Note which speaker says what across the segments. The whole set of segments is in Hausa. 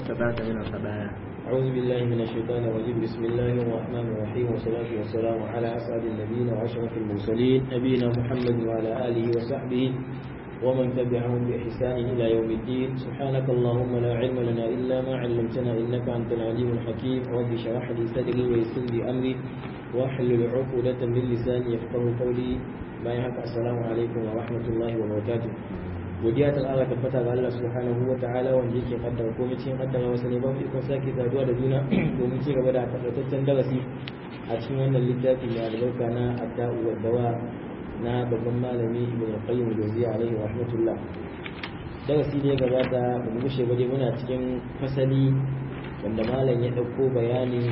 Speaker 1: ثبات من الخبايا
Speaker 2: أعوذ بالله من الشيطان الرجيم بسم الله الرحمن الرحيم والصلاة والسلام على أسعد النبيين وأشرف المرسلين نبينا محمد وعلى آله وصحبه ومن تبعهم بإحسان إلى يوم الدين سبحانك اللهم لا علم لنا إلا ما علمتنا إنك أنت العليم الحكيم رب اشرح لي صدري ويسر لي أمري واحلل عقدة من لساني يفقه قولي ما يحق السلام عليكم ورحمة الله وبركاته godiya ta ƙara tabbata ga Allah subhanahu wa ta'ala wanda yake kaddara komai cikin kaddara wasu ne ba mu ikon sake saduwa da juna domin ci gaba da takaitaccen darasi a cikin wannan littafi mai albarka na adda'u wa dawa na babban malami ibn qayyim jawziya alaihi rahmatullah darasi ne gabata ba mu gushe ba dai muna cikin fasali wanda malam ya ɗauko bayani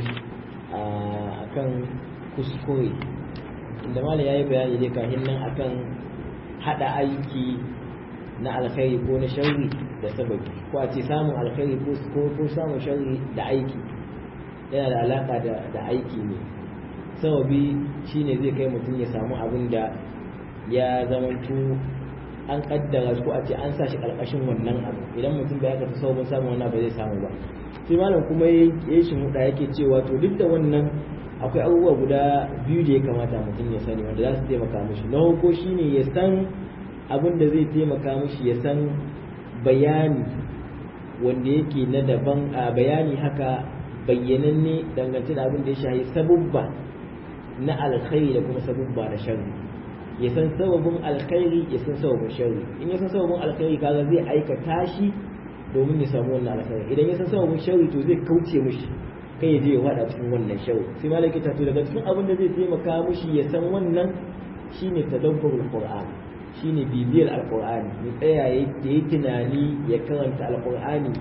Speaker 2: akan kuskure inda malam ya yi bayani dai kafin nan akan haɗa aiki na alkhairi ko na sharri da sababi ko a ce samun alkhairi ko ko samun sharri da aiki yana da alaka da da aiki ne sababi shine zai kai mutum ya samu abin da ya zamanto an kaddara ko a ce an sa shi karkashin wannan abu idan mutum bai aka sababin samun wannan ba zai samu ba sai malam kuma ya yi shi muda yake cewa to duk da wannan akwai abubuwa guda biyu da ya kamata mutum ya sani wanda za su taimaka mishi na farko shine ya san abin da zai taimaka mishi ya san bayani wanda yake na daban a bayani haka bayyananne dangance da abin da ya shahi sabubba na alkhairi da kuma sabubba na sharri ya san sababin alkhairi ya san sababin sharri in ya san sababin alkhairi kaga zai aikata shi domin ya samu wannan alkhairi idan ya san sababin sharri to zai kauce mishi kai ya je ya wada cikin wannan sharri sai malaki ta to daga cikin abin da zai taimaka mishi ya san wannan shine tadabburul qur'an shine bibiyar alkur'ani ya tsaya ya yi tunani ya karanta alkur'ani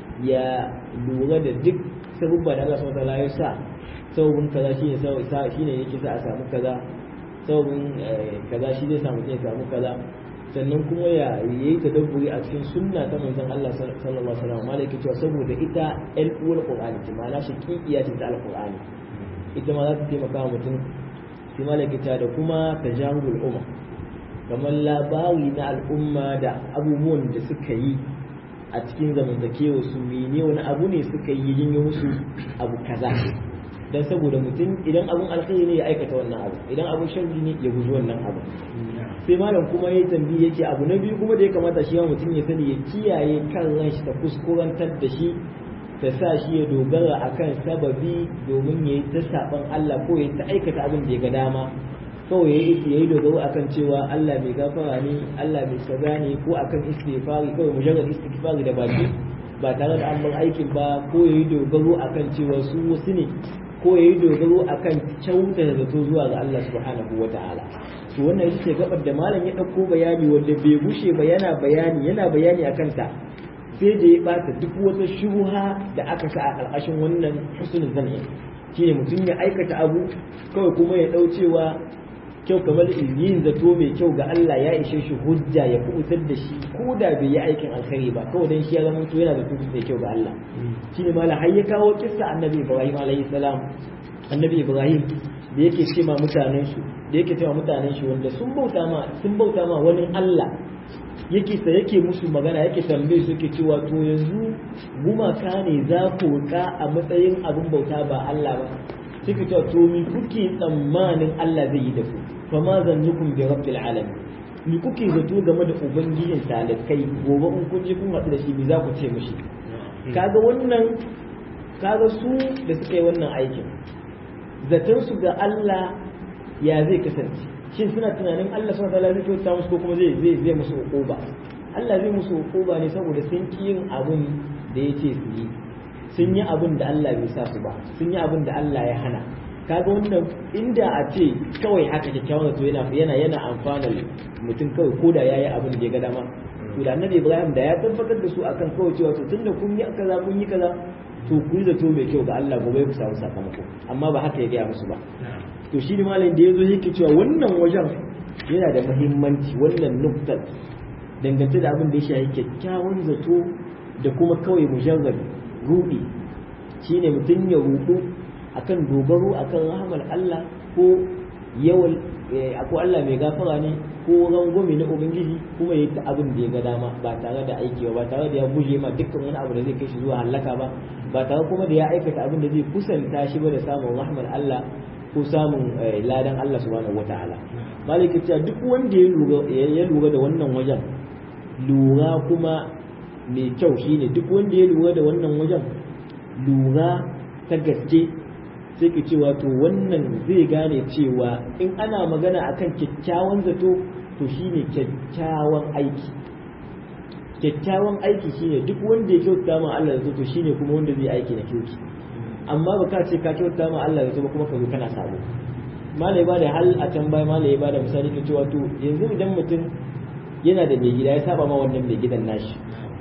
Speaker 2: ya lura da duk sabubba da Allah subhanahu wataala ya sa sabubin kaza shine sa shine yake sa a samu kaza sabubin kaza shi zai samu ya samu kaza sannan kuma ya yi tadabburi a cikin sunna ta manzon Allah sallallahu alaihi wasallam malaka cewa saboda ita ɗan uwar qur'ani ce ma'ana shaqiqiya ce ta alqur'ani ita ma za ta taimaka wa mutum sai malaka ta da kuma tajahulul umma kamar labari na al'umma da abubuwan da suka yi a cikin zamantakewa su mene wani abu ne suka yi yin musu abu kaza dan saboda mutum idan abun alkhairi ne ya aikata wannan abu idan abun sharri ne ya guji wannan abu sai malam kuma ya tambayi yake abu na biyu kuma da ya kamata shi mutum ya sani ya kiyaye kan ran shi ta kuskurantar da shi ta sa shi ya dogara akan sababi domin ya yi ta saban Allah ko ya ta aikata abin da ya ga dama kawai ya yi dogaro akan cewa Allah mai gafara ne Allah mai kaza ne ko akan istighfari kawai mujarrad istighfari da baki ba tare da an bar aikin ba ko ya yi dogaro akan cewa su wasu ne ko ya yi dogaro akan kyauta da zato zuwa ga Allah subhanahu wa ta'ala to wannan ita ce gabar da malam ya ɗauko bayani wanda bai gushe ba yana bayani yana bayani akan ta sai da ya bata duk wata shubuha da aka sa a ƙarƙashin wannan husnul zanni shine mutum ya aikata abu kawai kuma ya ɗau cewa kyau kamar yin zato mai kyau ga Allah ya ishe shi hujja ya kubutar da shi ko da bai yi aikin alkhairi ba kawai dan shi ya zama to yana da tutu mai kyau ga Allah shine mala har ya kawo kissa annabi Ibrahim alayhi salam annabi Ibrahim da yake ce ma mutanen shi da yake ce ma mutanen shi wanda sun bauta ma sun bauta ma wani Allah yake sa yake musu magana yake tambaye su yake cewa to yanzu gumaka ne za ku ka a matsayin abin bauta ba Allah ba suka ce to mi kuke tsammanin Allah zai yi da ku fa ma zannukum bi rabbil alamin mi kuke zato game da ubangijin talakai gobe in kun je kun haɗu da shi mi za ku ce mishi kaga wannan kaga su da suka yi wannan aikin zaton su ga Allah ya zai kasance shin suna tunanin Allah subhanahu wataala zai kyauta musu ko kuma zai zai zai musu uquba Allah zai musu uquba ne saboda sun ki yin abin da yace su yi sun yi abin da Allah bai sa su ba sun yi abin da Allah ya hana kaga wannan inda a ce kawai haka kyakkyawan zato yana yana yana amfana mutum kawai ko da yayi abin da ya ga dama to da annabi Ibrahim da ya tabbatar da su akan kawai cewa to tunda kun yi kaza kun yi kaza to ku yi zato mai kyau ga Allah gobe ku samu sakamako amma ba haka ya gaya musu ba to shi ne malam da ya zo yake cewa wannan wajen yana da muhimmanci wannan nuktar dangance da abin da ya shafi kyakkyawan zato da kuma kawai mujarrad rudi shine mutum ya rudu akan dogaro akan rahamar Allah ko yawan akwai Allah mai gafara ne ko rangwame na ubangiji kuma ya ta abin da ya ga dama ba tare da aiki ba tare da ya guje ma dukkan wani abu da zai kai shi zuwa halaka ba ba tare kuma da ya aikata abin da zai kusanta shi ba da samun rahmar Allah ko samun ladan Allah subhanahu wataala maliki cewa duk wanda ya lura ya lura da wannan wajen lura kuma mai kyau shine duk wanda ya lura da wannan wajen lura ta gaske sai ki cewa to wannan zai gane cewa in ana magana akan kyakkyawan zato to shine kyakkyawan aiki kyakkyawan aiki shine duk wanda ya kyauta ma Allah zato to shine kuma wanda zai aiki na kyauki amma ba ka ce ka kyauta ma Allah zato ba kuma ka zo kana sabo malai ba da hal a can bai malai ba da misali ka cewa to yanzu idan mutum yana da mai gida ya saba ma wannan mai gidan nashi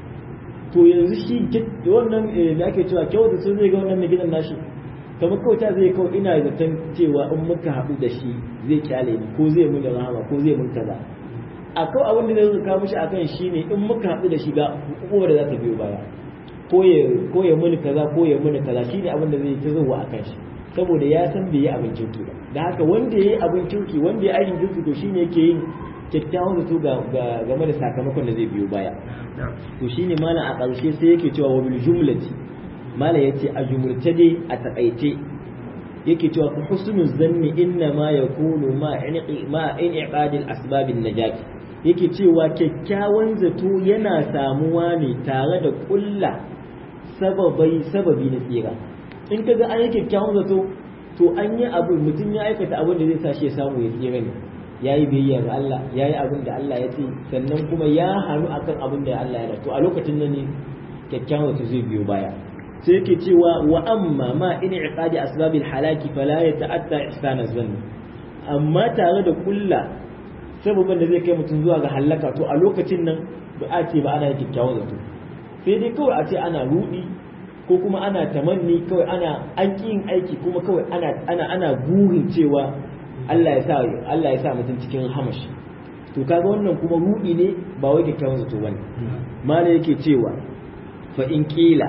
Speaker 2: to yanzu shi wannan da ake cewa kyauta sun zai ga wannan mai gidan nashi kamar kauta zai kawai ina zaton cewa in muka haɗu da shi zai kyale ni ko zai mun rahama ko zai mun kaza a kawai abin da zai kawo mishi akan shi ne in muka haɗu da shi ga hukumar da za ta biyo baya ko ya muni kaza ko ya muni kaza shine abin da zai ta zuwa akan shi saboda ya san bai yi abin kirki ba da haka wanda ya yi abin kirki wanda ya aikin kirki to shine yake yin kyakkyawan zato game da sakamakon da zai biyo baya to shine malam a ƙarshe sai yake cewa wa bil jumlati malam yace a jumurce dai a takaice yake cewa fa husnul zanni inna ma yakunu ma inqi ma inqad al asbab an najat yake cewa kyakkyawan zato yana samuwa ne tare da kulla sababai sababi na tsira in kaga an yi kyakkyawan zato to an yi abu mutum ya aikata abin da zai sa shi ya samu ya tsira ne ya yi biyayya ga Allah ya yi abin da Allah ya ce sannan kuma ya hannu akan abin da Allah ya to a lokacin nan ne kyakkyawan zato zai biyo baya sai yake cewa wa amma ma in iqadi asbabil halaki fala yata'atta ihsana zanni amma tare da kulla sababin da zai kai mutum zuwa ga halaka to a lokacin nan ba a ce ba ana yin kyakkyawan zato sai dai kawai a ce ana rudi ko kuma ana tamanni kawai ana an yin aiki kuma kawai ana ana ana burin cewa Allah ya sa Allah ya sa mutum cikin hamashi to kaga wannan kuma rudi ne ba wai kyakkyawan zato bane mala yake cewa fa in kila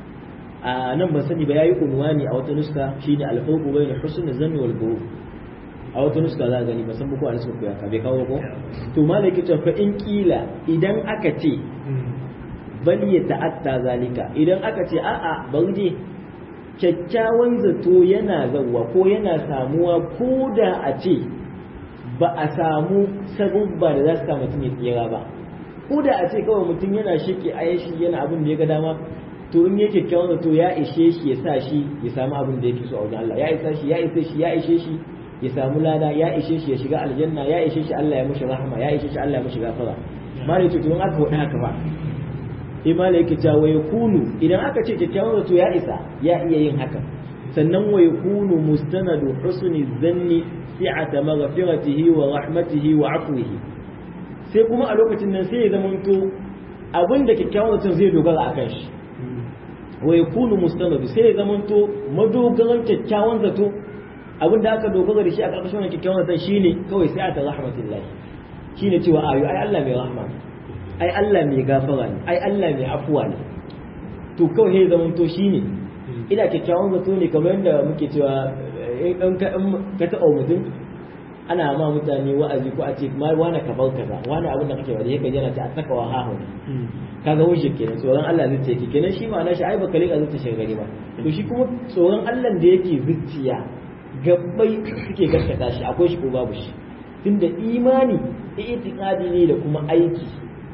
Speaker 2: a nan ban sani ba yayi unwani a wata nuska shine al-fawqu bayna husn zanni wal ghurur a wata nuska za a gani ba san ko a nuska ko ya ka bai kawo ko to malai yake cewa fa in kila idan aka ce bal ya ta'atta zalika idan aka ce a'a bari je kyakkyawan zato yana zawwa ko yana samuwa ko da a ce ba a samu sabubba da za su sa mutum ya tsira ba ko da a ce kawai mutum yana shike ayashi yana abin da ya ga dama to in yake kyakkyawan zato ya ishe shi ya sa shi ya samu abin da yake so a wajen Allah ya isa shi ya ishe shi ya ishe shi ya samu lada ya ishe shi ya shiga aljanna ya ishe shi Allah ya mushi rahama ya ishe shi Allah ya mushi gafara mare to tun aka wada haka ba imala yake cewa wa yakunu idan aka ce kyakkyawan zato ya isa ya iya yin haka sannan wa yakunu mustanadu husni dhanni si'ata maghfiratihi wa rahmatihi wa afwihi sai kuma a lokacin nan sai ya zamanto abin da kyakkyawan zato zai dogara akan shi wa yakunu mustanadu sai ya zamanto madogaran kyakkyawan zato abin da aka dogara da shi a ƙarƙashin wannan kyakkyawan zaton shine kawai sai ta rahmatullahi shine cewa ayo ai Allah mai rahma ne ai Allah mai gafara ne ai Allah mai afuwa ne to kawai sai zaman to shine ina kyakkyawan zato ne kamar yadda muke cewa in ka ka taɓa mutum ana ma mutane wa'azi ko a ce ma wani ka bar kaza wani abin da kake wani yake yana ta a saka wa hahu kaga wuce kenan tsoron Allah zai ce kenan shi ma na shi ai baka rika zuciya shirgari ba to shi kuma tsoron Allah da yake zuciya gabbai suke gaskata shi akwai shi ko babu shi tunda imani itiqadi ne da kuma aiki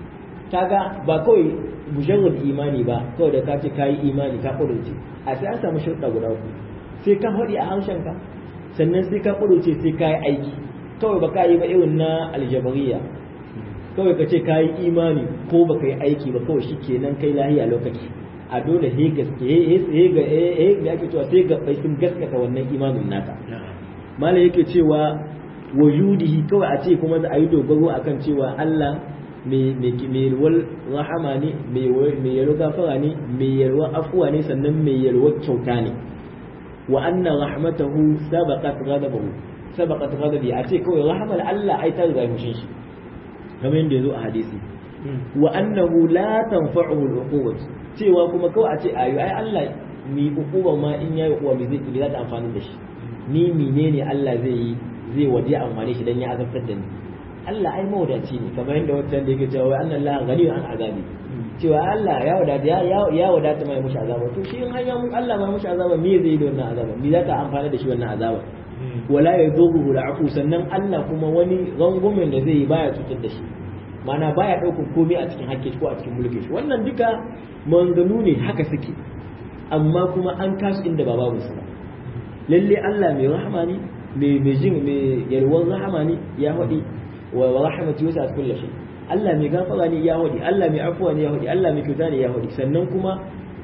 Speaker 2: kaga ba kawai mujarrad imani ba kawai da ka ce kai imani ka kudurce a sai an samu shirka guda uku sai ka faɗi a harshen ka sannan sai ka kudurce sai ka yi aiki kawai ba ka yi ba irin na aljabariya kawai ka ce ka yi imani ko ba ka yi aiki ba kawai shi kenan kai lahiya lokaci a dole he gaske he ga he da ake cewa sai gabbai sun gaskata wannan imanin naka malam yake cewa wujudihi kawai a ce kuma a yi dogaro akan cewa Allah mai yalwar rahama ne mai yalwar gafara ne mai yalwar afuwa ne sannan mai yalwar kyauta ne wa anna rahmatahu sabaqat ghadabahu sabaqat ghadabi a ce kawai rahmar Allah ai ta riga mushin shi kamar yadda yazo a hadisi wa annahu la tanfa'uhu al-uqubat cewa kuma kawai a ce ayu ai Allah mi uquba ma in yayi uquba mi zai za ta amfani da shi ni menene Allah zai yi zai waje amfani shi dan ya azabtar da ni Allah ai mawadaci ne kamar yadda wancan da yake cewa wai annan la gani an azabi cewa Allah ya wadata ya ya wadata mai mushi azaba to shi in har ya Allah mai mushi azaba me zai yi da wannan azaba me zaka amfana da shi wannan azaba wala yadhuhu al'afu sannan Allah kuma wani rangumin da zai yi baya cutar da shi mana baya ɗaukar komai a cikin hakki ko a cikin mulki shi wannan duka manganu ne haka suke amma kuma an kasu inda ba babu su ba lalle Allah mai rahama ne mai mai jin mai yalwan rahama ne ya hadi wa rahmatu wasa kullu shay Allah mai gafara ne ya hadi Allah mai afuwa ne ya hadi Allah mai kyauta ne ya hadi sannan kuma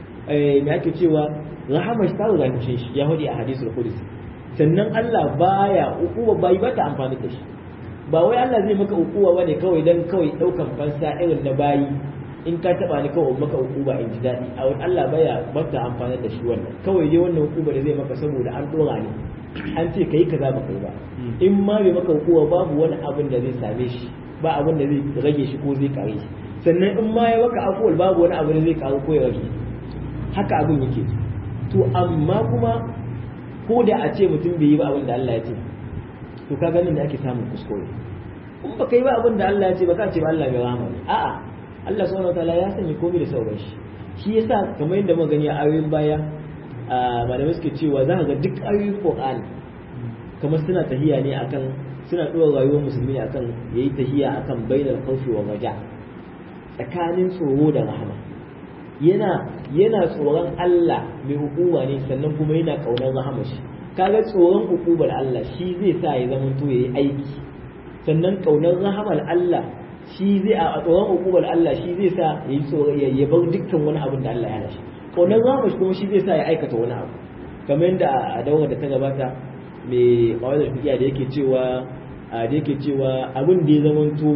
Speaker 2: eh me ake cewa rahama shi ta riga shi ya hadi a hadisul qudsi sannan Allah baya ukuwa bai bata amfani da shi ba wai Allah zai maka ukuwa bane kawai dan kawai daukan fansa irin na bayi in ka taba ni kawai maka ukuba in ji dadi a wani Allah baya bata amfani da shi wannan kawai dai wannan ukuba da zai maka saboda an dora ne an ce kai kaza ba kai ba in ma bai maka ukuwa babu wani abin da zai same shi ba abin da zai rage shi ko zai kare shi sannan in ma ya maka akuwal babu wani abu da zai karu ko ya rage haka abin yake to amma kuma ko da a ce mutum bai yi ba abin da Allah ya ce to ka ganin da ake samun kuskure in ba kai ba abin da Allah ya ce ba ka ce ba Allah mai rahama ne a'a Allah subhanahu wataala ya sanya komai da sauran shi shi yasa kamar yadda muka gani a ayoyin baya malamai suke cewa za ka ga duk ayoyin Qur'ani kamar suna tahiya ne akan suna ɗora rayuwar musulmi ne akan yayi tahiya akan bainal khawfi wa raja tsakanin tsoro da rahama yana yana tsoron Allah mai hukuma ne sannan kuma yana kaunar rahama shi kaga tsoron hukumar Allah shi zai sa ya zama to yayi aiki sannan kaunar rahamar Allah shi zai a tsoron hukumar Allah shi zai sa yayi tsoro ya bar dukkan wani abin da Allah ya hana shi kaunar rahamar kuma shi zai sa ya aikata wani abu kamar yadda a daura da ta gabata mai kawai da fikiya da yake cewa da yake cewa abin da ya zama to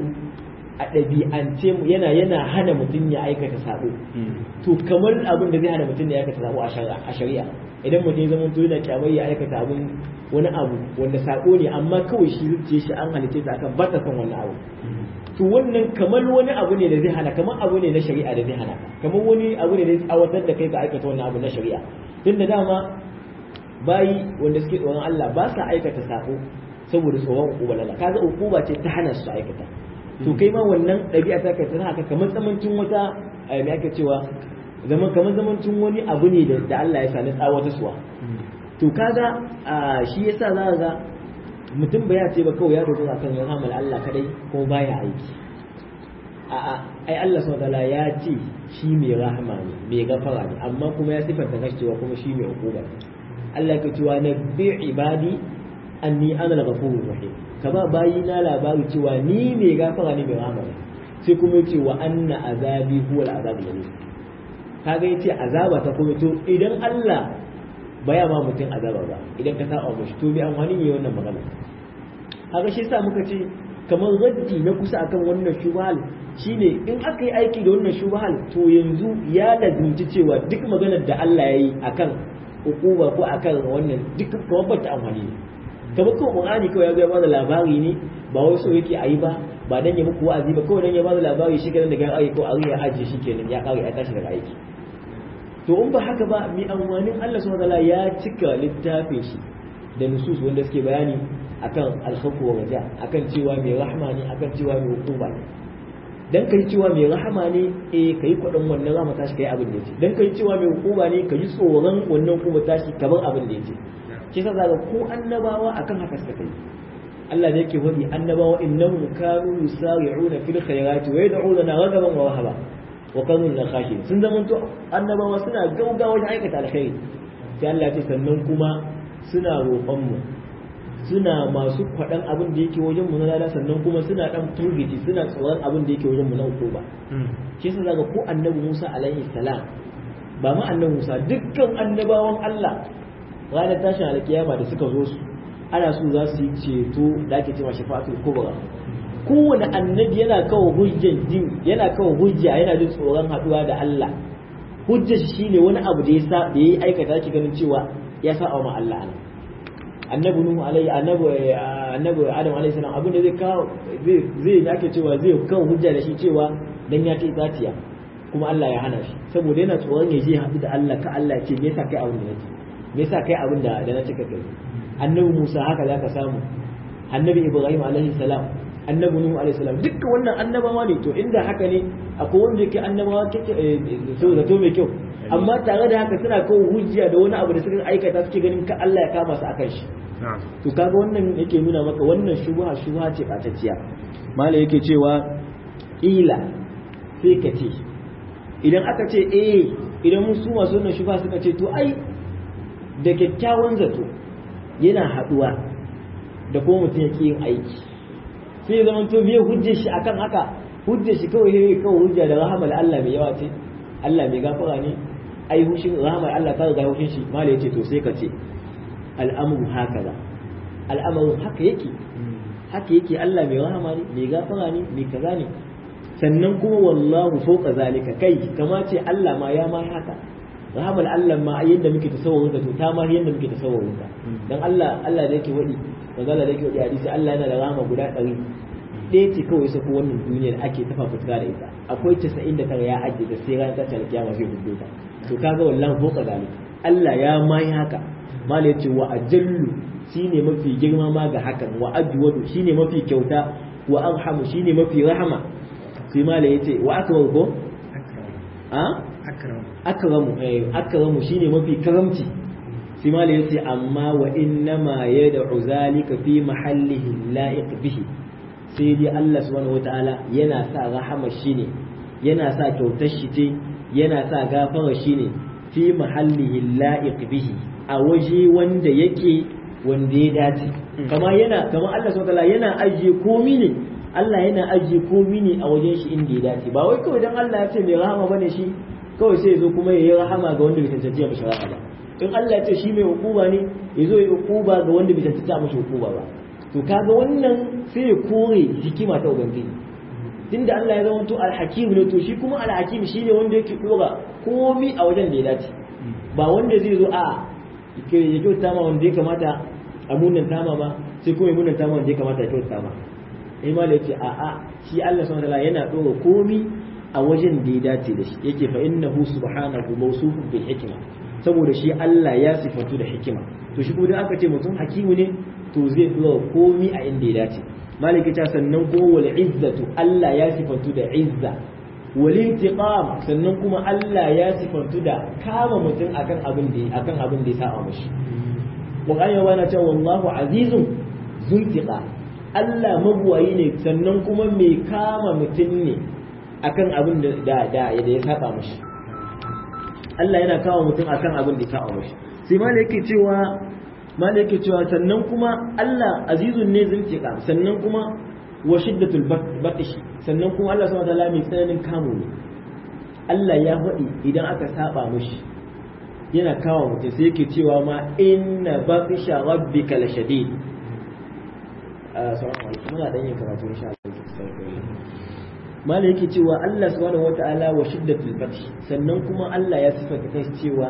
Speaker 2: a ɗabi'ance yana yana hana mutum ya aikata sabo to kamar abin da zai hana mutum ya aikata sabo a shari'a idan mutum ya zama to yana kyamar ya aikata abin wani abu wanda sako ne amma kawai shi zuciya shi an halice ta akan ba ta son wannan abu to wannan kamar wani abu ne da zai hana kamar abu ne na shari'a da zai hana kamar wani abu ne da zai tsawatar da kai ka aikata wannan abu na shari'a tun da dama bayi wanda suke tsoron Allah ba sa aikata sako saboda tsoron ukuba lalla kaga ukuba ce ta hana su aikata to kai ma wannan ɗabi'a ta kai tana haka kamar zamancin wata me ake cewa zaman kamar zamancin wani abu ne da Allah ya sani tsawata suwa to kaga shi yasa za ga mutum ba ya ce ba kawai ya dogara kan ya hamal Allah kadai ko baya aiki a'a ai Allah subhanahu ya ce shi mai rahama ne mai gafara ne amma kuma ya sifanta kashi cewa kuma shi mai hukuma Allah ya cewa na bi ibadi anni ana al-ghafurur rahim ka ba bayi na labari cewa ni mai gafara ne mai rahama ne sai kuma ya ce wa anna azabi huwa al-azabul alim kaga yace azaba ta kuma to idan Allah baya ma mutum azaba ba idan ka saba mashi to bi amfani ne wannan magana kaga shi yasa muka ce kamar raddi na kusa akan wannan shubhal shine in aka yi aiki da wannan shubhal to yanzu ya lazimci cewa duk maganar da Allah ya yi akan hukuma ko akan wannan duk kamar ba ta amfani ne kamar kawai Qur'ani kawai ya zo ya bada labari ne ba wai so yake ayi ba ba dan ya muku wa'azi ba kawai dan ya bada labari shi kenan daga aiki ko a ya ajiye shi kenan ya kare ya tashi daga aiki to in ba haka ba mi amfanin Allah subhanahu wataala ya cika littafin shi da nusus wanda suke bayani akan alkhawfu wa raja akan cewa mai rahama ne akan cewa mai hukuma ne dan kai cewa mai rahama ne eh kai kwadon wannan rahama tashi kai abin da yake dan kai cewa mai hukuma ne kai tsoron wannan hukuma tashi kamar abin da yake kisa zaka ko annabawa akan haka suka kai Allah ne yake wadi annabawa innahum kanu yusari'una fil khairati wa yad'una ragaban wa rahaba wa kanu la khashin sun zama to annabawa suna gaugawa wajen aikata alkhairi sai Allah ya ce sannan kuma suna roƙon mu suna masu kwaɗan abin da yake wajen mu na lada sannan kuma suna dan turgiti suna tsoron abin da yake wajen mu na uku ba shi yasa zaka ko annabi Musa alaihi salam ba ma annabi Musa dukkan annabawan Allah ranar tashin alkiyama da suka zo su ana so za su yi ceto da ake cewa shafa'atul kubra kowane annabi yana kawo hujjan jin yana kawo hujja yana jin tsoron haduwa da Allah hujjar shi shine wani abu da ya sa da yayi aikata ki ganin cewa ya sa ma Allah ana annabi nuhu alaihi annabi annabi adam alaihi salam abin da zai kawo zai zai yake cewa zai kawo hujja da shi cewa dan ya kai zatiya kuma Allah ya hana shi saboda yana tsoron ya je haɗu da Allah ka Allah ya ce me yasa kai abin da nake me yasa kai abin da da na cika kai annabi Musa haka zaka samu annabi ibrahim alaihi salam annabi nuhu alaihi salam dukkan wannan annabawa ne to inda haka ne akwai wanda yake annabawa kake so da to mai kyau amma tare da haka suna kawo hujja da wani abu da suka aikata suke ganin ka Allah ya kama su akan shi to kaga wannan yake nuna maka wannan shubha shubha ce batacciya mala yake cewa ila sai ka ce idan aka ce eh idan mun su masu wannan shubha suka ce to ai da kyakkyawan zato yana haduwa da kuma mutum yake yin aiki sai ya zama to me hujjar shi akan haka hujjar shi kawai yayi kawai hujja da rahamar Allah mai yawa ce Allah mai gafara ne ai hushin rahamar Allah ta riga hushin shi mala yace to sai ka ce al'amru hakaza al'amarin haka yake haka yake Allah mai rahama ne mai gafara ne mai kaza ne sannan kuma wallahu fawqa zalika kai kama ce Allah ma ya ma haka rahamar Allah ma yadda muke tasawurin to ta ma yadda muke tasawurin dan Allah Allah da yake wadi manzo Allah da yake wadi hadisi Allah yana da rahama guda 100 ɗaya ce kawai sai ko wannan duniyar ake tafa fuska da ita akwai 99 ya ajiye da sai ran ta kiyama zai hudu ta to kaga wallahi fawqa zalika Allah ya ma haka mala yace wa ajallu shine mafi girma ma ga hakan wa ajwadu shine mafi kyauta wa arhamu shine mafi rahama sai mala yace wa akramu ko a
Speaker 1: akramu
Speaker 2: akramu eh akramu shine mafi karamci sai mala yace amma wa inna ma yad'u zalika fi mahallihi la'iq bihi sai dai Allah subhanahu wataala yana sa rahama shine yana sa kyautar shi ce yana sa gafara shine fi mahallihi la'iq bihi a waje wanda yake wanda ya dace kama yana kama Allah subhanahu wataala yana ajiye komi ne Allah yana ajiye komi ne a wajen shi inda ya dace ba wai kawai dan Allah ya ce mai rahama bane shi kawai sai ya zo kuma ya yi rahama ga wanda bai tantance mishi rahama ba in Allah ya ce shi mai hukuma ne ya zo ya hukuma ga wanda bai tantance mishi hukuma ba to kaga wannan sai ya kore hikima ta ubangiji tunda Allah ya zama to alhakim ne to shi kuma alhakim shine wanda yake dora komi a wajen da ya dace ba wanda zai zo a ya kyauta ma wanda ya kamata a munan tama ba sai kuma ya munan tama wanda ya kamata ya kyauta ma imam ya ce a a shi Allah subhanahu wataala yana dora komi a wajen da ya dace da shi yake fa innahu subhanahu mawsufun bil hikma saboda shi Allah ya sifatu da hikima to shi kuma aka ce mutum hakimu ne to zai dora komi a inda ya dace maliki ta sannan ko wal izzatu Allah ya sifatu da izza wal intiqam sannan kuma Allah ya sifatu da kama mutum akan abin da akan abin da ya sa mishi Qur'ani ya bana cewa wallahu azizun zuntiqa Allah mabuwayi ne sannan kuma mai kama mutum ne akan abin da da ya saba mishi Allah yana kama mutum akan abin da ya saba mishi sai ma yake cewa ma yake cewa sannan kuma Allah azizun ne zuntiqa sannan kuma wa shiddatul batishi sannan kuma Allah subhanahu wa ta'ala mai tsananin kamu ne Allah ya faɗi idan aka saba mishi yana kawo mutum sai yake cewa ma inna batisha rabbika la shadid assalamu alaikum muna dan yin karatu insha Allah mala yake cewa Allah subhanahu wata'ala wa shiddatul batsh sannan kuma Allah ya sifata kai cewa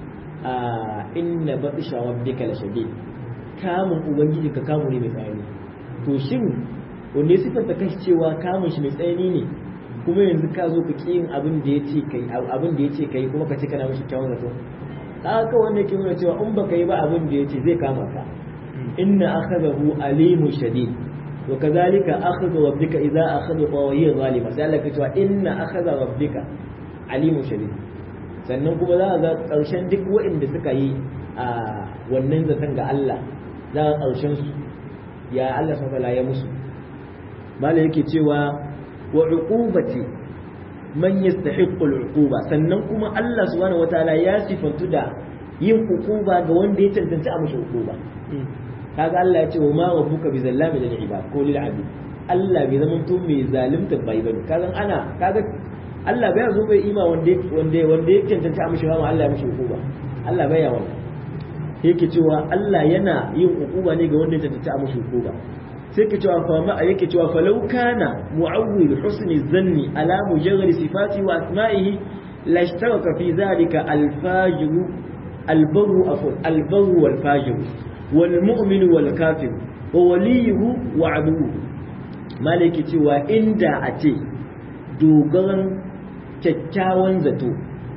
Speaker 2: inna batisha rabbika la shadid kamun ubangiji ka kamu ne mai tsanani to shin wanda ya sifata kai cewa kamun shi mai tsanani ne kuma yanzu ka zo ka yin abin da ya ce kai abin da ya ce kai kuma ka ce kana mishi kyawun zato haka wanda yake nuna cewa in baka yi ba abin da ya ce zai kama ka inna akhadahu alimun shadid wa kadhalika akhadhu rabbika idza akhadha qawiy zalima sai Allah ya ce inna akhadha rabbika alimun shadid sannan kuma za a ga karshen duk waɗanda suka yi a wannan zaton ga Allah za a karshen su ya Allah subhanahu ya musu malai yake cewa wa uqubati man yastahiqqu al-uquba sannan kuma Allah subhanahu wataala ya sifantu da yin uquba ga wanda ya tantance a mashi uquba kaga Allah ya ce wa ma rabbuka bi zallami lil ibad ko lil abid Allah bai zama to mai zalimta bai bane kaga ana kaga Allah bai zo bai ima wanda wanda wanda ya tantance a mashi rama Allah ya mashi uquba Allah bai ya wannan yake cewa Allah yana yin uquba ne ga wanda ya tantance a mashi uquba sai ka cewa fa ma yake cewa falau kana mu'awwil husni zanni ala mujarrad sifati wa asma'ihi la ishtaraka fi dhalika al-fajr al-barru afwan al-barru wal fajr wal mu'min wal kafir wa waliyuhu wa aduwwu malaki cewa inda a ce dogaran kyakkyawan zato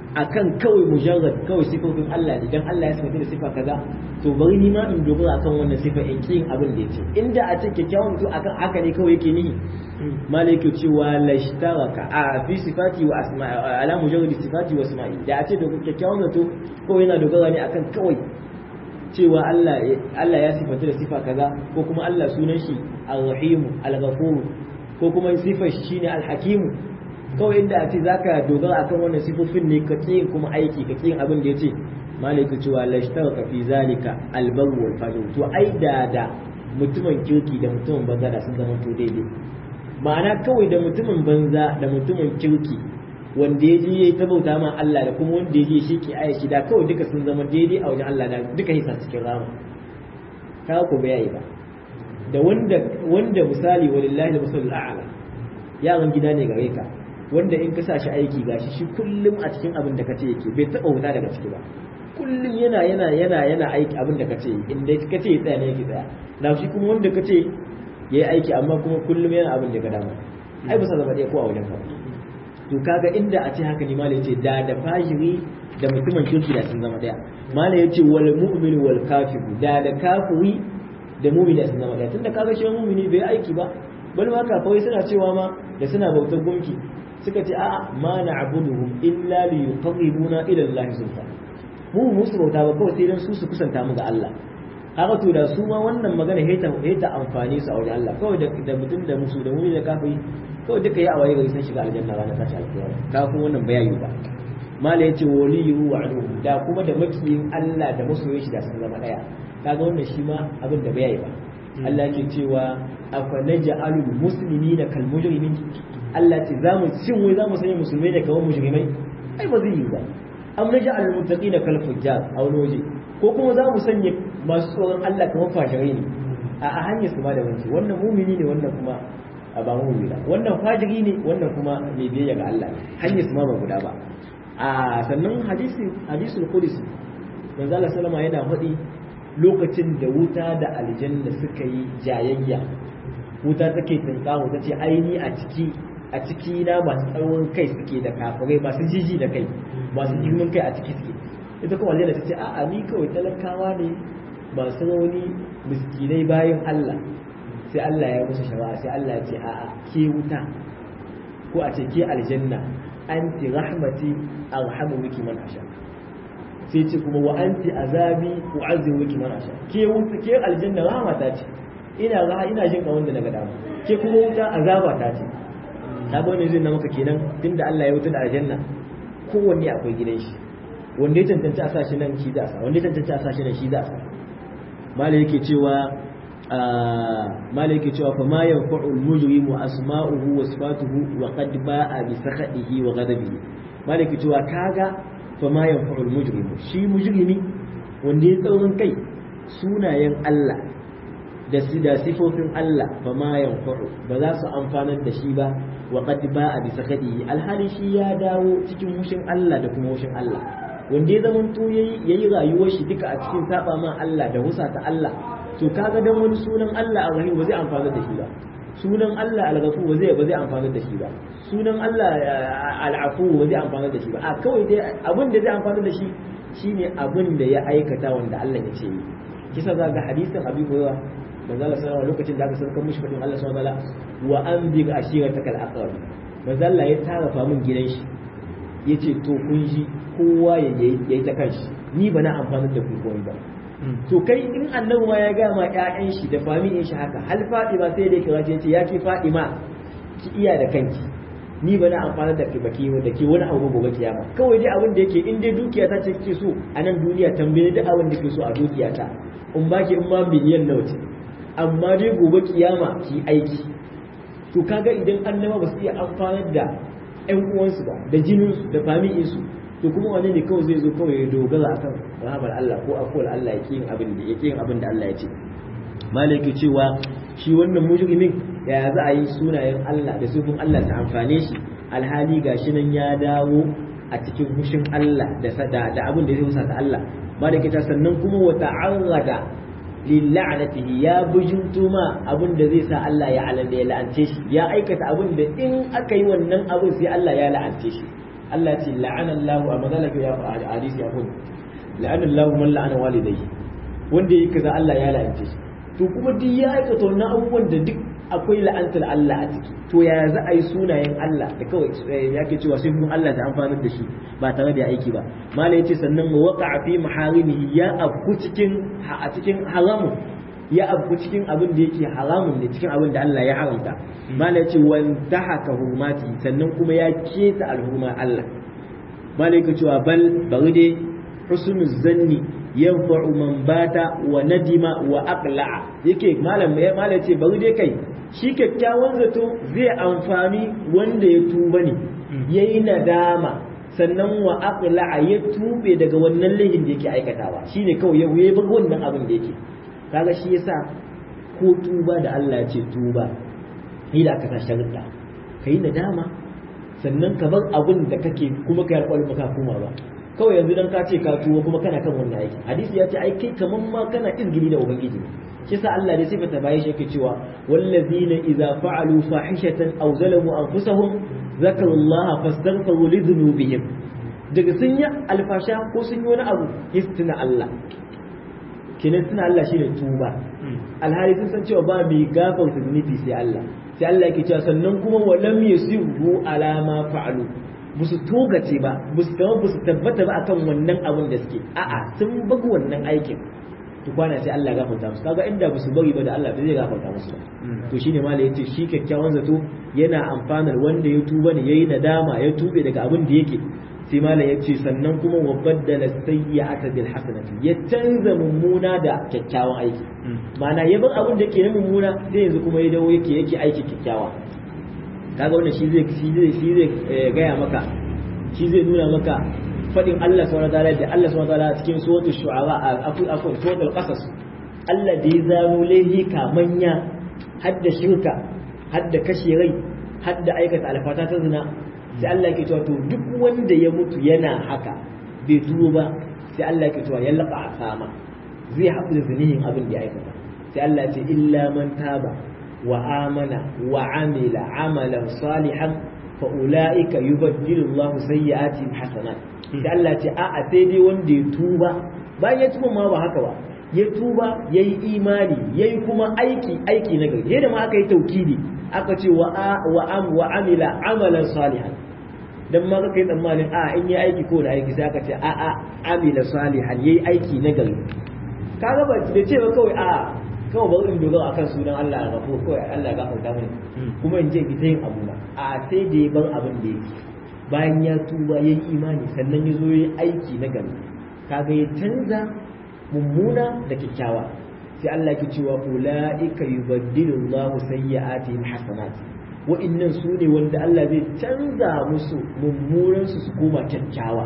Speaker 2: akan kawai mujarrad kawai sifofin Allah ne dan Allah ya sifata da sifa kaza to bari ni ma in dogara akan wannan sifa in kin abin da yace inda a ce kyakkyawan mutum akan haka ne kawai yake nihi malai yake cewa lashtaraka a fi sifati wa asma'i ala mujarrad sifati wa asma'i da a ce da kyakkyawan mutum kawai yana dogara ne akan kawai cewa Allah Allah ya sifanta da sifa kaza ko kuma Allah sunan shi al-rahim al-ghafur ko kuma sifar shi shine al-hakim kawai inda a ce zaka dogara akan wannan sifofin ne ka kin kuma aiki ka kin abin da yace malaiku cewa la ishtaraka fi zalika al-barr wal fajr to ai da da mutumin kirki da mutumin banza da sun zama to daidai ma'ana kawai da mutumin banza da mutumin kirki wanda ya je yayi ta bauta ma Allah da kuma wanda ya je shi ke aya da kawai duka sun zama daidai a wajen Allah da duka hisa cikin rama ka ko bai ba da wanda wanda misali walillahi al-masalul a'la yaran gida ne gare ka wanda in ka sa shi aiki gashi shi kullum a cikin abin da kace yake bai taba wuta daga ciki ba kullum yana yana yana yana aiki abin da kace inda kace ya tsaya ne yake tsaya na shi kuma wanda kace yayi aiki amma kuma kullum yana abin da ka dama ai ba sa zama ɗaya ko a wajen ka to kaga inda a ce haka ne malai yace da da fajiri da mutumin kirki da sun zama ɗaya malai yace wal mu'min wal kafir da da kafiri da mu'min da sun zama ɗaya tunda kaga shi mu'mini bai aiki ba bal ma kafai suna cewa ma da suna bautar gunki suka ce a'a ma na'buduhum illa li yuqarribuna ila Allah zulfa mu musu bauta ba kawai sai dan su su kusanta mu ga Allah haka to da su ma wannan magana heta heta amfani su a wajen Allah kawai da mutum da musu da muni da kafiri kawai duka ya awaye gari sun shiga aljanna ranar tashi alkiyama ka kuma wannan bayani ba mala yace waliyyu wa aduhu da kuma da makiyin Allah da masoyin shi da sun zama daya kaga wannan shi ma abin da bayani ba Allah yake cewa afa naj'alul muslimina kal mujrimin Allah ce za mu shin wai za mu sanya musulmai da kawan mujrimai ai ba zai yi ba am naj'alul muttaqina kal fujjar a wani waje ko kuma za mu sanya masu tsoron Allah kamar fashirai ne a hanyar su ma da wanci wannan mumini ne wannan kuma a ba mumini ba wannan fajiri ne wannan kuma mai biyayya ga Allah hanyar su ma ba guda ba a sannan hadisi hadisul qudsi manzo Allah sallama yana faɗi lokacin da wuta da aljanna suka yi jayayya wuta take tinkawo ta ce aini a ciki a ciki na masu tsawon kai suke da kafirai masu jiji da kai masu girman kai a ciki suke ita kuma aljanna ta ce a'a ni kawai talakawa ne masu rauni miskinai bayan Allah sai Allah ya musu shawara sai Allah ya ce a'a ke wuta ko a ce ke aljanna anti rahmati arhamu biki man asha sai ce kuma wa anti azabi u'azzimu biki man asha ke wuta ke aljanna rahmata ce ina raha ina jin kawon da daga dama ke kuma wuta azaba ta ce ta ga wani zai na maka kenan tunda Allah ya wuta da aljanna kowanne akwai gidan shi wanda ya tantance a sashi nan shi za a sa wanda ya tantance a sashi nan shi za a sa mala yake cewa mala yake cewa fa ma yanfa'u al-mujrimu asma'uhu wa sifatuhu wa qad ba'a bi sakhadihi wa ghadabihi mala yake cewa kaga fa ma yanfa'u al-mujrimu shi mujrimi wanda ya tsaurin kai sunayen Allah da su da sifofin Allah ba ma yanfa'u ba za su amfanar da shi ba wa qad ba'a bi sakhadihi alhali shi ya dawo cikin mushin Allah da kuma mushin Allah wanda ya zaman to yayi yayi rayuwar shi duka a cikin saba ma Allah da husa ta Allah to kaga dan wani sunan Allah Ar-Rahim ba zai amfana da shi ba sunan Allah Al-Ghafur ba zai ba zai amfana da shi ba sunan Allah Al-Afu ba zai amfana da shi ba a kawai dai abin da zai amfana da shi shine abin da ya aikata wanda Allah ya ce yi kisa za ga hadisin Abi Hurairah manzo Allah sallallahu lokacin da aka sarkar mishi fadin Allah subhanahu wa ta'ala wa anzir ashiratakal aqrab manzo Allah ya tarafa min gidan shi yace to kun ji kowa ya yi ta kanshi ni ba na amfani da ku komai ba to kai in annabi ma ya ga ma ƴaƴan shi da familin shi haka hal Fatima sai da kira ce ya ke Fatima ki iya da kanki ni ba na amfani da ke baki da ke wani abu gobe kiyama kawai dai abin da yake in dai dukiya ta ce kike so a nan duniya tambaye duk abin da ke so a dukiya ta in baki in ma miliyan nawa ce amma dai gobe kiyama ki aiki to kaga idan annaba ba su iya amfanar da ƴan uwansu ba da jininsu da familinsu to kuma wani ne kawai zai zo kawai ya dogara akan rahamar Allah ko akwai Allah yake yin abin da yake yin abin da Allah ya ce malaki cewa shi wannan mujrimin ya za a yi sunayen Allah da sufin Allah ta amfane shi alhali gashi nan ya dawo a cikin hushin Allah da da abin da zai husa ta Allah malaki ta sannan kuma wa ta'arrada lil'anatihi ya bujinto ma abin da zai sa Allah ya alanda ya la'ance shi ya aikata abin da in aka yi wannan abin sai Allah ya la'ance shi Allah ce la'ana Allah a mazalaka ya fa hadisi ya kun la'ana Allah man la'ana walidayhi wanda yake kaza Allah ya la'ance shi to kuma duk ya aikata wannan abubuwan da duk akwai la'antar Allah a ciki to ya za a yi sunayen Allah da kawai ya ke cewa sai kuma Allah ta amfanar da shi ba tare da aiki ba mala yace sannan wa waqa'a fi maharimihi ya afku cikin a cikin haramun ya afku cikin abin da yake haramun ne cikin abin da Allah ya haramta mala yace wa dahaka hurmati sannan kuma ya keta alhurma Allah mala yake cewa bal bari dai husnul zanni yanfa'u man bata wa nadima wa aqla'a yake malam ya malam ce bari dai kai shi kyakkyawan zato zai amfani wanda ya tuba ne yayi nadama sannan wa aqla'a ya tube daga wannan laifin da yake aikatawa shine kawai ya wuye bar wannan abin da yake kaga shi yasa ko tuba da Allah ya ce tuba ni da aka sa sharuɗa kai nadama sannan ka bar abin da kake kuma ka yarkwal baka kuma ba kawai yanzu dan ka ce ka tuwo kuma kana kan wannan aiki hadisi ya ce ai kai kaman ma kana izgili da ubangiji shi sa Allah ne sifata bayan shi yake cewa wallazina idza fa'alu fahishatan aw zalamu anfusahum zakaru Allah fastaghfiru li dhunubihim daga sun yi alfasha ko sun yi wani abu istina Allah kenan suna Allah shine tuba alhali sun san cewa ba mai gafarta zunubi sai Allah sai Allah yake cewa sannan kuma walam yasiru ala ma fa'alu ba su togace ba ba su kama ba su tabbata ba akan wannan abin da suke a'a sun bagu wannan aikin to kwana sai Allah gafarta musu kaga inda ba su bari ba da Allah ba zai gafarta musu ba to shine malai yace shi kyakkyawan zato yana amfanar wanda ya tuba ne yayi nadama ya tube daga abin da yake sai malai yace sannan kuma wa baddala sayyi'ata bil hasanati ya canza mummuna da kyakkyawan aiki ma'ana ya bar abin da yake na mummuna sai yanzu kuma ya dawo yake yake aiki kyakkyawa kaga wannan shi zai shi zai shi zai gaya maka shi zai nuna maka fadin Allah subhanahu wa ta'ala da Allah subhanahu wa ta'ala cikin suratul shu'ara afu afu suratul qasas Allah da ya zano laihi kamanya hadda shirka hadda kashe rai hadda aikata alfata ta zina sai Allah ke cewa to duk wanda ya mutu yana haka bai tuwo ba sai Allah ke cewa ya laka asama zai haɗu da zinihin abin da ya aikata sai Allah ce illa man taba وآمن وعمل عملا صالحا فأولئك يبدل الله سيئاتهم حسنات sai Allah ce a a sai dai wanda ya tuba bayan ya tuba ma ba haka ba ya tuba ya yi imani ya yi kuma aiki aiki na gari yadda ma aka yi taukidi aka ce wa am wa amila amalan salihan dan ma kai tsammanin a in yi aiki ko da aiki sai aka ce a a amila salihan yayi aiki na gari kaga ba da ce ba kawai a kawai bari in dogara akan sunan Allah ga ko kawai Allah ga farta mini kuma in je ita yin abu na a sai da ya bar abin da yake bayan ya tuba ya yi imani sannan ya zo ya yi aiki na gari kaga ya canza mummuna da kyakkyawa sai Allah ke cewa ulaika yubaddilu Allahu sayyi'atihim hasanat wa'annan su ne wanda Allah zai canza musu mummunan su su koma kyakkyawa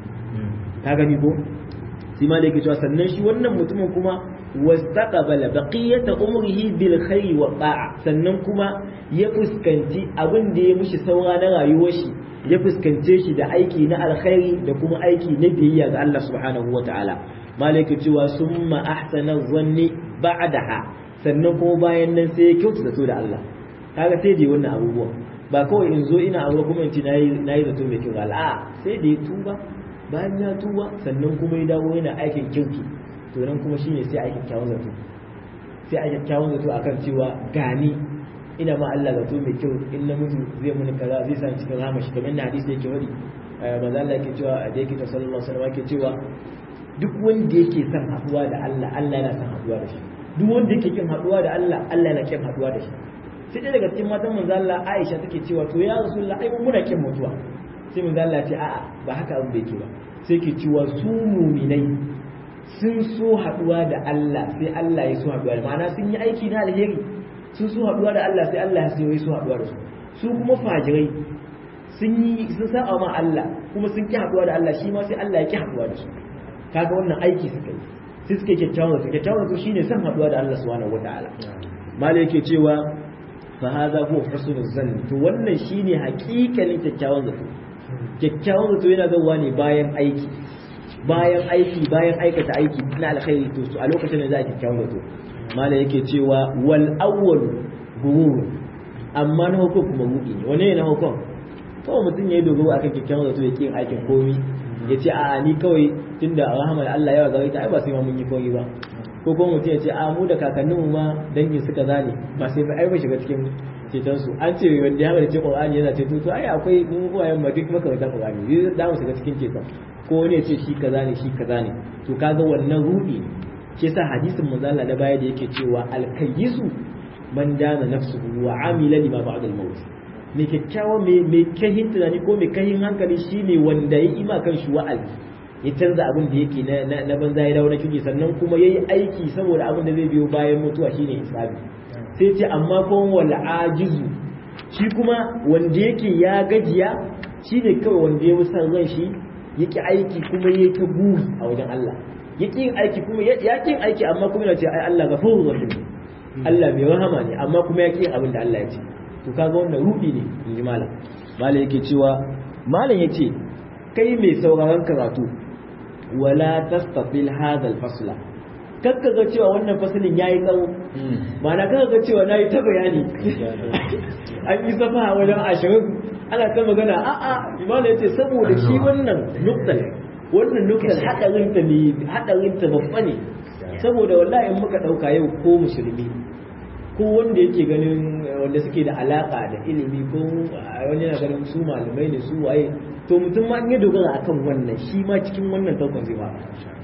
Speaker 2: ka gani ko sai ma da yake cewa sannan shi wannan mutumin kuma wastaqbala baqiyata umrihi bil khairi wa ta'a sannan kuma ya fuskanci abin da ya mishi saura na rayuwar shi ya fuskance shi da aiki na alkhairi da kuma aiki na biyayya ga Allah subhanahu wa ta'ala malaka cewa summa ahsana zanni ba'daha sannan kuma bayan nan sai ya kyautata zato da Allah kaga sai dai wannan abubuwa ba kawai in zo ina abu kuma in ci nayi nayi zato mai kyau a'a sai da ya tuba bayan ya tuba sannan kuma ya dawo yana aikin kirki to nan kuma shine sai a kyakkyawan zato sai a kyakkyawan zato akan cewa gani ina ma Allah zato mai kyau in na mutu zai muni kaza zai sa cikin rahama shi kamar na hadisi yake wadi manzo Allah yake cewa da yake ta sallallahu alaihi wasallam yake cewa duk wanda yake son haduwa da Allah Allah yana son haduwa da shi duk wanda yake kin haduwa da Allah Allah yana kin haduwa da shi sai dai daga cikin matan manzo Allah Aisha take cewa to ya Rasulullah ai muna kin mutuwa sai manzo Allah ce a'a ba haka abin da yake ba sai ke cewa su muminai sun so haduwa da Allah sai Allah ya so haduwa da ma'ana sun yi aiki na alheri sun so haduwa da Allah sai Allah ya so haduwa da su su kuma fajirai sun yi sun saba ma Allah kuma sun ki haduwa da Allah shi ma sai Allah ya ki haduwa da su kaga wannan aiki suka yi sai suke kyakkyawan su kyakkyawan su shine san haduwa da Allah subhanahu wataala malai yake cewa fa hadha huwa husnul zann to wannan shine hakikalin kyakkyawan zato kyakkyawan zato yana zuwa ne bayan aiki bayan aiki bayan aikata aiki na alkhairi to a lokacin da za a kyakkyawan zato malai yake cewa wal awwal gurur amma na hukum kuma rudi ne wane ne na hukum kawai mutum ya yi dogaro akan kyakkyawan zato ya kin aikin komi ya ce a'a ni kawai tunda rahmar Allah yawa gare ta ai ba sai ma mun yi komi ba ko kuma mutum ya ce a mu da kakanninmu ma dangin suka zane ba sai ai ba shiga cikin ceton su an ce wanda ya halarci Qur'ani yana ceto to ai akwai mun uwayen ma duk makarantar Qur'ani zai da mu shiga cikin ceton ko wani ya ce shi kaza ne shi kaza ne to kaga wannan rudi ne shi yasa hadisin manzo Allah na baya da yake cewa al-kayyisu man dana nafsuhu wa amila lima ba'da al-maut me kyakkyawa me me kahin tunani ko me kahin hankali shine wanda ya ima kan shi wa'azi ya canza abin da yake na na banza ya dawo na kike sannan kuma yayi aiki saboda abin da zai biyo bayan mutuwa shine hisabi sai ce amma kuma wal ajizu shi kuma wanda yake ya gajiya shine kawai wanda ya san ran shi yake aiki kuma yake ta buri a wajen Allah yake yin aiki kuma ya yin aiki amma kuma yana ce ai Allah ghafurur rahim Allah mai rahama ne amma kuma yake yin abin da Allah ya ce to kaga wannan rudi ne in ji malam malam yake cewa malam yace kai mai sauraron karatu wala tastafil hadha al-fasla kakka ga cewa wannan fasalin yayi tsawo ma'ana kakka ga cewa nayi ta bayani an yi safa wajen ashirin ana ta magana a'a imanu yace saboda shi wannan nuktal wannan nuktal hadarin ta ne hadarin ta babba ne saboda wallahi in muka dauka yau ko musulmi ko wanda yake ganin wanda suke da alaka da ilimi ko wani yana ganin su malamai ne su waye to mutum ma in ya dogara akan wannan shi ma cikin wannan taukon zai ba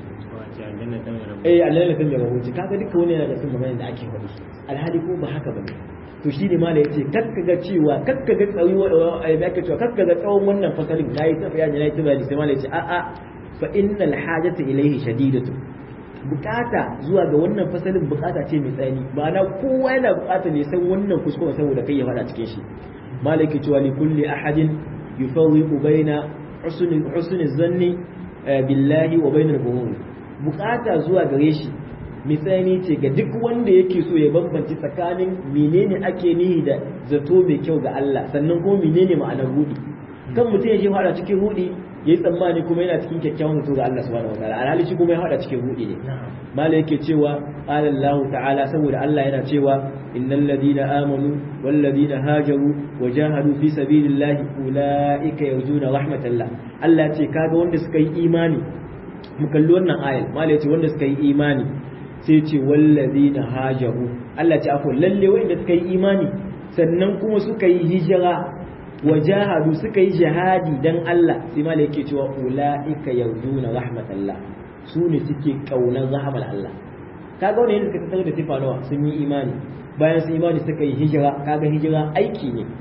Speaker 2: eh Allah ne kan ya rahoci kaga duka wani yana da sun magana da ake faɗi alhali ko ba haka bane to shi ne mala yace kakkaga cewa kakkaga tsawi da ake cewa kakkaga tsawon wannan fasalin nayi ta bayani nayi ta bayani sai mala yace a a fa innal hajata ilayhi shadidatu bukata zuwa ga wannan fasalin bukata ce mai tsani ma'ana kowa yana bukata ne san wannan kuskure saboda kai ya fada cikin shi mala yake cewa li kulli ahadin yufawwiqu baina husni husni zanni billahi wa bainal umur bukata zuwa gare shi misali ce ga duk wanda yake so ya bambanci tsakanin menene ake nihi da zato mai kyau ga Allah sannan kuma menene ma'anar rudi kan mutum ya je fara cikin rudi yayi tsammani kuma yana cikin kyakkyawan zato ga Allah subhanahu wataala alhali shi kuma ya fara cikin rudi ne mala yake cewa qala Allah ta'ala saboda Allah yana cewa innal ladina amanu wal ladina hajaru wa jahadu fi sabilillahi ulaika yarjuna rahmatallah Allah ce kaga wanda suka yi imani mu kalli wannan ayal mala yace wanda suka yi imani sai ce wallazi na hajaru Allah ce akwai lalle wanda suka yi imani sannan kuma suka yi hijira wa jahadu suka yi jihadi dan Allah sai ma yake cewa ulaika yarjuna rahmatallah su ne suke kaunar rahmar Allah kaga wanda yadda suka tsara da sifa nawa sun yi imani bayan sun imani suka yi hijira kaga hijira aiki ne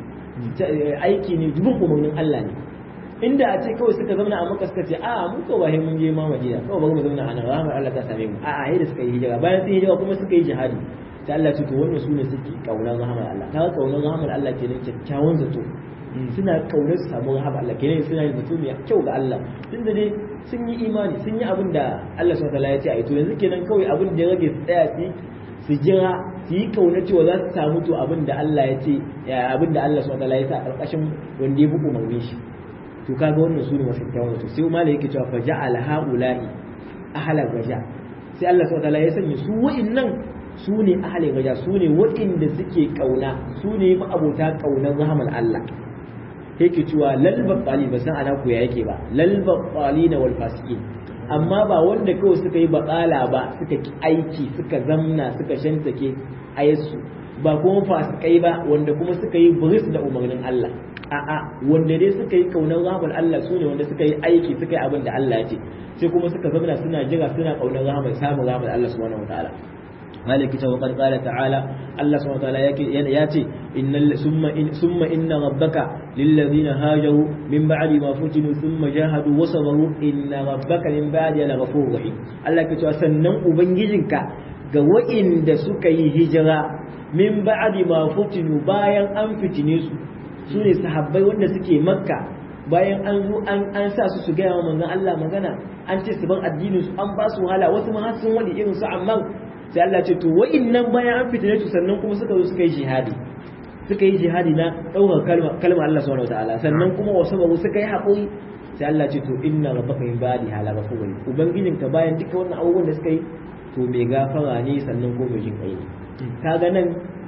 Speaker 2: aiki ne dubin umarnin Allah ne inda a ce kawai suka zauna a maka suka ce a mu ko ba mun je ma madina kawai bari mu zauna a nan rahmar Allah ta same mu a a yadda suka yi hijira bayan sun hijira kuma suka yi jihadi ta Allah ce to wannan su ne suke kaunar rahmar Allah ta kaunar rahmar Allah kenan kyakkyawan zato suna kaunar su samu rahmar Allah kenan suna yin zato mai kyau ga Allah tunda dai sun yi imani sun yi abin da Allah subhanahu wataala ya ce a yi to yanzu kenan kawai abin da ya rage su tsaya su su jira su yi kauna cewa za su samu to abin da Allah ya ce abin da Allah subhanahu wataala ya sa a ƙarƙashin wanda ya bi umarnin shi to kaga wannan su ne masu kyawun wato sai umar yake cewa faja al haula'i ahla gaja sai Allah subhanahu wataala ya sanya su wa'innan su ne ahli gaja su ne wa'inda suke kauna su ne ma'abota kaunar rahman Allah yake cewa lal baqali ba san ana ku ya yake ba lal baqalina wal fasiqin amma ba wanda kawai suka yi baƙala ba suka ki aiki suka zamna suka shantake ayyasu ba kuma fasikai ba wanda kuma suka yi buris da umarnin Allah a'a wanda dai suka yi kaunar rahmar Allah su ne wanda suka yi aiki suka yi abin da Allah ya ce sai kuma suka zamana suna jira suna kaunar rahmar samun rahmar Allah subhanahu wataala maliki ta wakar kala ta'ala Allah subhanahu wataala ya ce innal summa in summa inna rabbaka lillazina hajaru min ba'di ma futinu thumma jahadu wa sabaru inna rabbaka min ba'di la ghafurur rahim Allah ke cewa sannan ubangijinka ga wa'inda suka yi hijira min ba'di ma futinu bayan an fitine su su ne sahabbai wanda suke makka bayan an zo an sa su su gaya wa manzon Allah magana an ce su bar addinin su an ba su wahala wasu ma har sun wadi irin su amma sai Allah ce to wa'innan bayan an fitine su sannan kuma suka zo suka yi jihadi suka yi jihadi na ɗaukar kalma kalma Allah subhanahu wataala sannan kuma wasu ba suka yi haƙuri sai Allah ce to inna rabbaka min ba'di hala ghafurun ubangijinka bayan duka wannan abubuwan da suka yi to mai gafara ne sannan ko mai jin kai ne kaga nan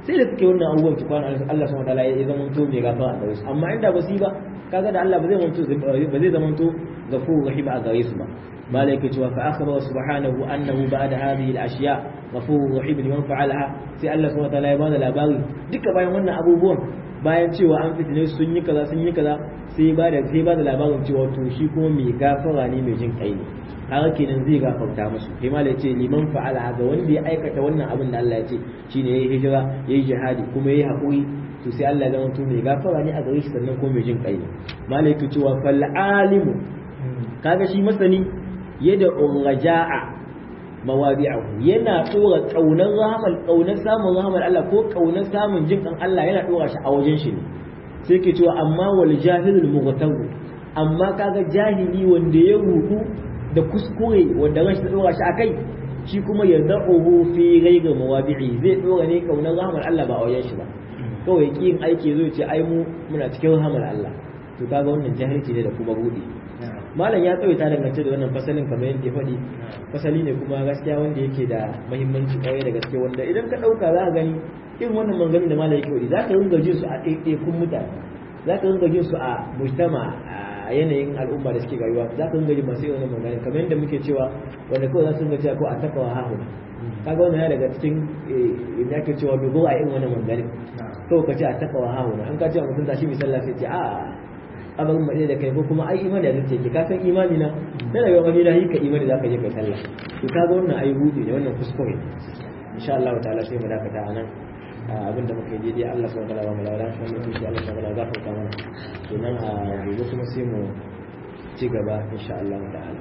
Speaker 2: sai da suke wannan abubuwan tukwana Allah subhanahu wataala ya zama to mai gafara a gare su amma inda ba su yi ba kaga da Allah ba zai zamanto ba zai zamanto ghafurur rahim a gare su ba malai ke cewa fa akhbara subhanahu annahu ba'da hadhihi al-ashya ghafurur rahim liman fa'alaha sai Allah subhanahu wataala ya bada labari duka bayan wannan abubuwan bayan cewa an fitine sun yi kaza sun yi kaza sai ba da sai ba da labarin cewa to shi kuma mai gafara ne mai jin kai ne haka kenan zai gafarta musu kai ma ce liman fa'ala ga wanda ya aikata wannan abin da Allah ya ce shine yayi hijira yayi jihadi kuma yayi hakuri to sai Allah ya zama mai gafara ne a gare shi sannan kuma mai jin kai ne malaiku cewa fal alimu kaga shi masani yada urja'a mawadi'ahu yana tsora kaunar rahmal kaunar samun rahmal Allah ko kaunar samun jin kan Allah yana dora shi a wajen shi ne sai ke cewa amma wal jahilul mughtabu amma kaga jahili wanda ya rudu da kuskure wanda ran shi dora shi akai shi kuma ya da'uhu fi ghayri mawadi'i zai dora ne kaunar rahmal Allah ba a wajen shi ba kawai kin aiki zai ce ai mu muna cikin rahmal Allah to kaga wannan jahilci ne da kuma rudi malam ya tsawaita dangance da wannan fasalin kamar yadda ya faɗi fasali ne kuma gaskiya wanda yake da muhimmanci kwarai da gaske wanda idan ka ɗauka za ka gani irin wannan manganin da malam yake faɗi za ka ringa jin su a ɗaiɗaikun mutane za ka ringa jin su a mujtama a yanayin al'umma da suke rayuwa za ka ringa jin masu irin wannan manganin kamar yadda muke cewa wanda kawai za su ringa cewa ko a takawa hahu kaga wannan ya daga cikin inda ake cewa dogo a irin wannan manganin kawai ka ce a takawa hahu an ka ce a mutum tashi misalla sai ce a abin mai da kai ko kuma ai imani da take ka san imani na na daga wani da ka imani zaka je kai sallah to ka ga wannan ai hudu ne wannan kuskure insha Allah ta'ala sai mu dakata anan abin da muka yi daidai Allah subhanahu wa ta'ala ba mu lawa shi ne shi Allah subhanahu wa ta'ala gafarta mana kenan a gobe kuma sai mu ci gaba insha Allah ta'ala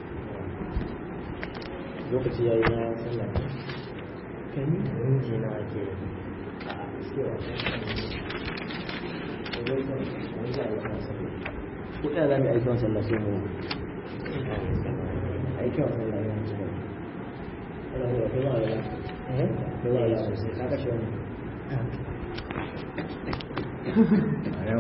Speaker 2: lokaci yayi na sallah kan yi ji na ake a kuɗa za mu aiki wa sallah sai mu aiki wa sallah ya ci gaba ana da kai ma da eh kai ma da ka kashe wani